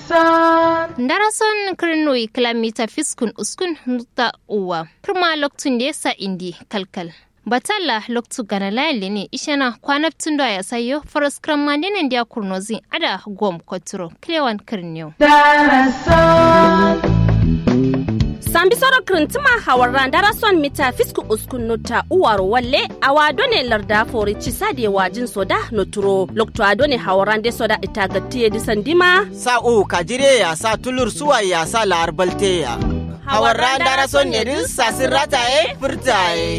Darason kirnoi kilomita fiskun uskun nuta uwa. Kirma loktun da yasa indi kalkal. Batalla loktu gana layali ne ishana kwanaptun da ya sayo faras kran mandinin da kurnozi ada gom koturo kilewan kirniyo. sambi soro kirintima hawarran darason mita fisku uskun nota uwaro walle awa done larda fori cisade wajin soda noturo lokto adone hawarran de soda itagatiye disandima sa u kajire ya sa tulur suwa ya sa la'arbalte ya hawarran darason ne din sasin rataye furtaye